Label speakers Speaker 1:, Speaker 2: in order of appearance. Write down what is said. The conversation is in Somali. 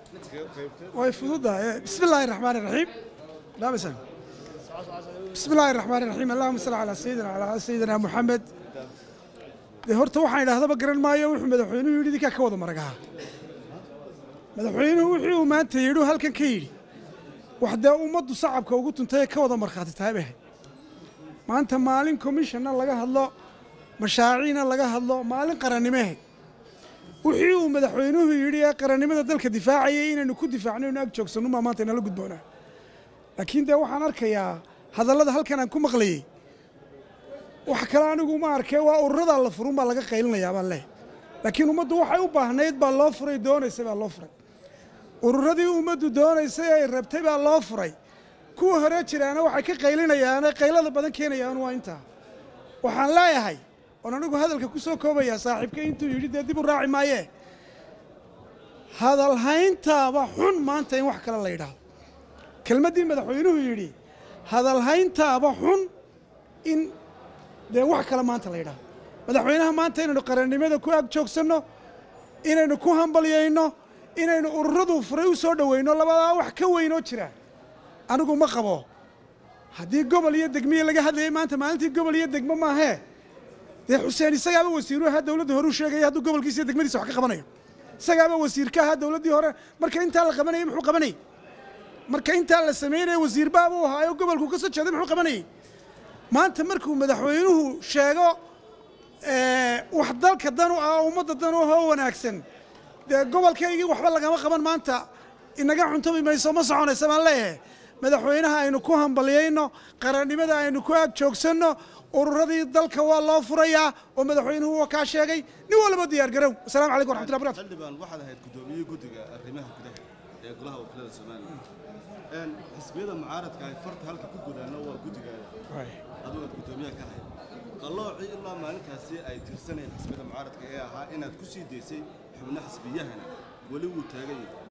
Speaker 1: way fududahay bismi illaahi raxmaani raxiim laabasan bismi illaahi raxmaani raxiim allahuma salli calaa sayidina calaa sayidina muxamed dee horta waxaan idhahdaba garan maayo wuxuu madaxweynuhu yidhi idinkaa ka wada maragaha madaxweynuhu wixii uu maanta yidhi halkan ka yidhi wax dee ummaddu sacabka ugu tuntay ee ka wada markhaati tahay bay ahayd maanta maalin commissionna laga hadlo mashaaciina laga hadlo maalin qarannimo ahayd wixii uu madaxweynuhu yidhi ee qarannimada dalka difaacayay inaynu ku difaacno inu ag joogsanno maa maanta inala gudboonaa laakiin dee waxaan arkayaa hadallada halkan aan ku maqlayey wax kale anigu ma arkee waa ururadaa la furun baa laga qaylinayaa baan leh laakiin ummaddu waxay u baahnayd baa loo furay doonaysay baa loo furay ururadii ummaddu doonaysay ay rabtay baa loo furay kuwa hore jiraana waxay ka qaylinayaane qaylada badan keenayaan waa intaa waxaan leeyahay oon anigu hadalka ku soo koobayaa saaxiibka intuu yidhi dee dib u raaci maayee hadalhayntaaba xun maanta in wax kale la yidhaahdo kelmaddii madaxweynuhu yidhi hadalhayntaaba xun in dee wax kale maanta la yidhaahdo madaxweynaha maanta inaynu qarannimada ku ag joogsanno inaynu ku hambalyayno inaynu ururadu furay u soo dhoweyno labadaa wax ka weynoo jira anigu ma qabo haddii gobol iyo degmiya laga hadlayay maanta maalintii gobol iyo degmo maahee dee xuseen isagaaba wasiiru ahaa dowladda hore u sheegaya hadduu gobolkiisa iyo degmadiisa wax ka qabanayo isagaaba wasiir ka ahaa dowladdii hore marka intaa la qabanayay muxuu qabanayay marka intaa la samaynaya wasiir baabuu ahaayo gobolku ka soo jeeday muxuu qabanayay maanta markuu madaxweynuhu sheego wax dalka dan u ah oo ummadda dan u ah oo wanaagsan dee gobolkaygii waxba lagama qaban maanta inaga cuntobi mayso ma soconaysa baan leeyahay madaxweynaha aynu ku hambalyayno qarannimada aynu ku ag joogsanno ururadii dalka waa loo furayaa oo madaxweynuhu waa kaa sheegay nin walba diyaar garow asalamu calaykum waraxmatullahi barakatu
Speaker 2: xildhibaan waxaad ahayd gudoomiyihii guddiga arrimaha gudaha ee golaha wakiilada somalilan Een, xisbiyada mucaaradka ay farta halka ku gudaano waa guddigaada adigu aad gudoomiyaha ka ahayd qalloocii ilaa maalintaasi ay tirsanayeen xisbiyada mucaaradka ee ahaa inaad ku sii daysay xubno xisbiyahana weli wuu taagan yahay